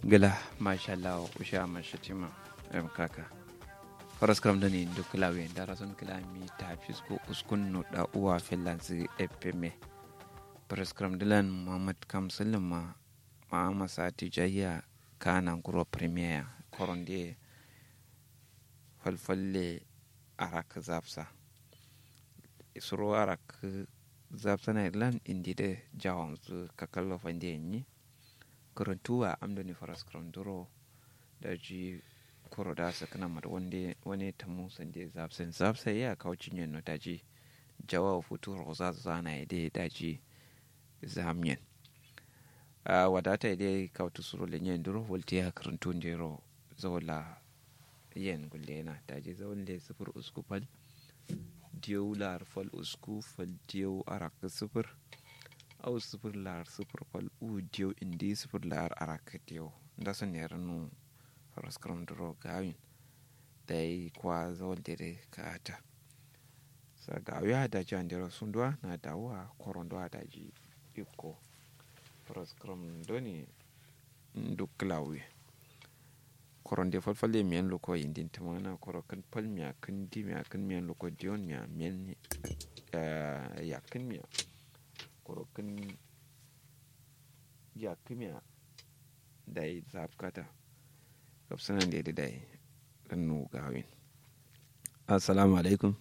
gila mashallah usha mashatima em kaka faras kram dani duk lawe dara son kilami ta fisko uskun no da uwa finlands fm faras kram dilan muhammad kamsulin ma ma masati jayya kana kuro premier koronde falfalle arak zapsa suro arak zapsa na irland indi de jawon su kakallo fande yi karantuwa amdani faras karanturo da ji koro da su kana mata wani ta musan da zapsen zapsa ya kawo cinye no daji jawa futu roza zana ya dai daji zamiyan a wadata dai kawo tusuro lenyen duro volti ya karantu jero zawala yen gulle na daji zawon da sufur usku fal diyo lar fal usku fal diyo arak sufur au sifir lar sifir fal u diyo indi sifir lar arak diyo nda son ne ranu faras karam duro gawin da yi kwa zawon dere ka ata sa gawi ha daji an dero sundwa na dawa koron do daji iko faras karam doni duk klawi koron de falfalle miyan loko indin tamana koro kan pal miya kan di miya kan miyan loko diyon miya miyan ya kan miya korokin ya kimiyya da ya zafkata kafsanan da ya da ya ɗannu gawin assalamu alaikum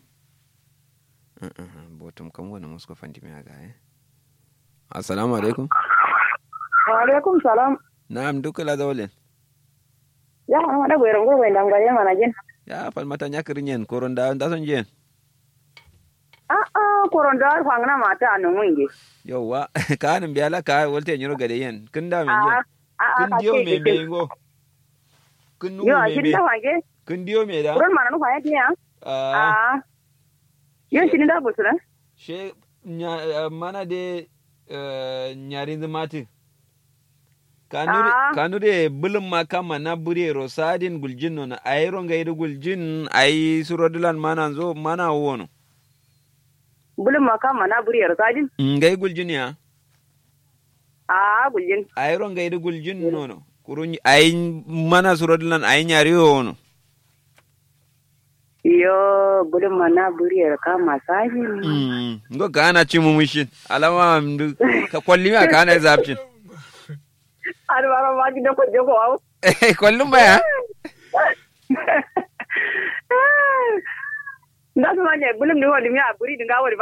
botum kan wani musu fanti mai ga ya assalamu alaikum wa alaikum salam na'am duka la zawlen ya ma da goyron go goyen dam gaye mana jin ya falmata nyakirin yen koron da da son jen a a koron da fangna mata anu mungi yauwa ka hanin biya la ka walte nyiro gade yen kin da men a yen a kin diyo me me ngo kin nu yo me shin me da wange kin diyo me da kuron mana nu fa yati ya ah a yo shin da busura she nya mana de eh, nyarin mati kanuri Ah. kanuri bulum ma kama na buri rosadin guljin no na ayro ngai du guljin ai surodilan mana zo mana wono bulun ma kama na buriyar sajin ngai guljin ya a guljin ayro ngai du guljin no no kurun ai mana surodilan ai nyari wono yo bulun ma na buriyar kama sajin Mm, ngo kana cimu mushin alama mdu ka kwalli ma kana zapcin har bara ma gidan ko jogo awu kwallin baya nda su ma ne bulun ni wali mi a buri dinga wali